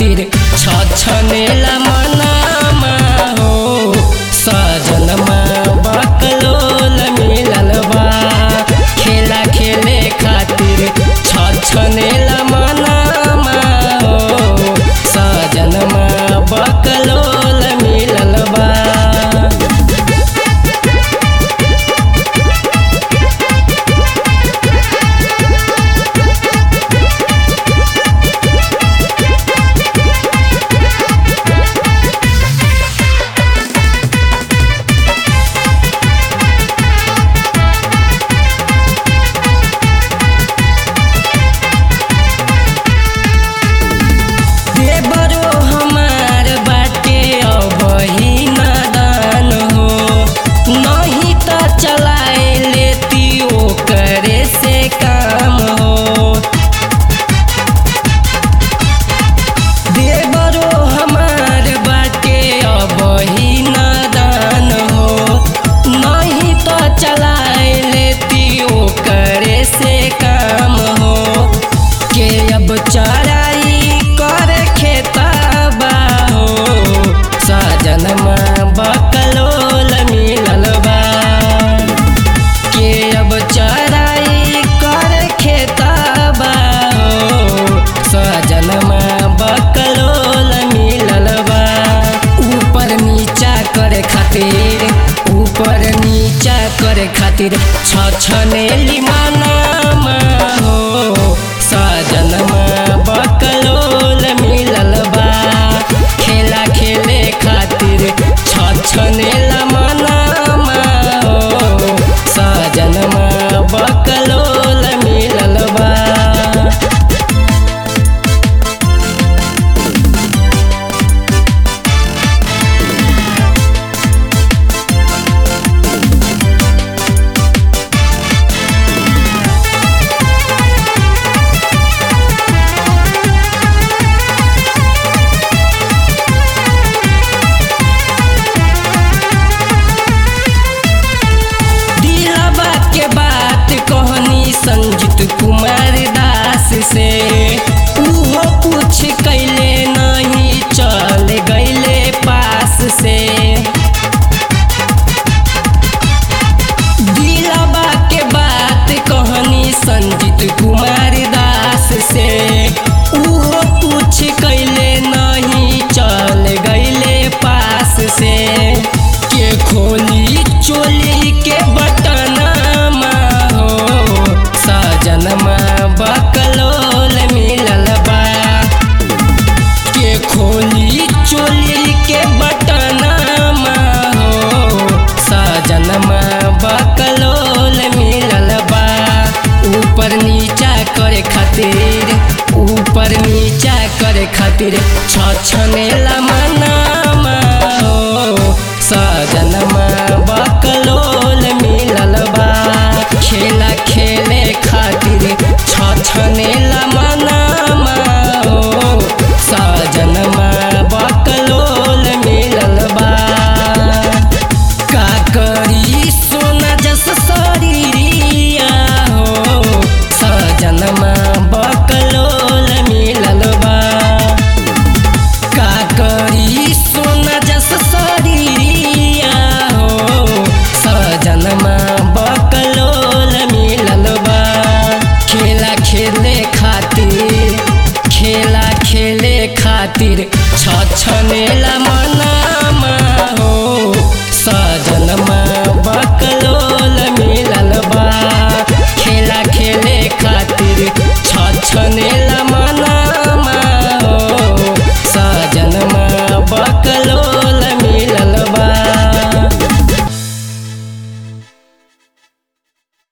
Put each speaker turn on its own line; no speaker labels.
खातिर छछनेला मनामा हो सजनमा बकलोल मिलल बा खेला खेले खातिर छछनेला मनामा हो सजनमा बकलोल मिलल बा देवरो हमार बाटे अबही नादान हो नहीं त चलाए लेती ओकरे से काम हो देवरो हमार बाटे अबही नादान हो नहीं त चलाए लेती ओकरे से काम हो के अब चराई कर खेताबा हो सजनमा बकलोल मिलल बा के अब चराई कर खेताबा हो सजनमा बकलोल मिलल बा ऊपर नीचा करे खातिर ऊपर नीचा करे खातिर छछनेली मनामा हो सजनमा बकलोल मिलल बा खेला खेले खातिर छछनेला मनामा हो सजनमा बकलोल मिलल बा दिलवा के बात कहनी संजीत कुमार दास से उहो कुछ कैले नहीं चल गईले पास से दिलवा के बात कहनी संजीत कुमार दास से उहो कुछ कैले नहीं चल गईले पास से के खोली चोली के बटनमा हो सजनमा बकलोल मिलल बा के खोली चोली के बटनमा हो सजनमा बकलोल मिलल बा ऊपर नीचा करे खातिर ऊपर नीचा करे खातिर छछनेला मनामा हो सजनमा बकलोल मिलल बा खेला खेले खातिर छछनेला मनामा हो सजनमा बकलोल मिलल बा का करी सोना जस शरीरिया हो सजनमा बकलोल मिलल बा का करी सोना जस शरीरिया हो सजनमा बकलोल मिलल बा खेला खेले खातिर खेला खेले खातिर छछनेला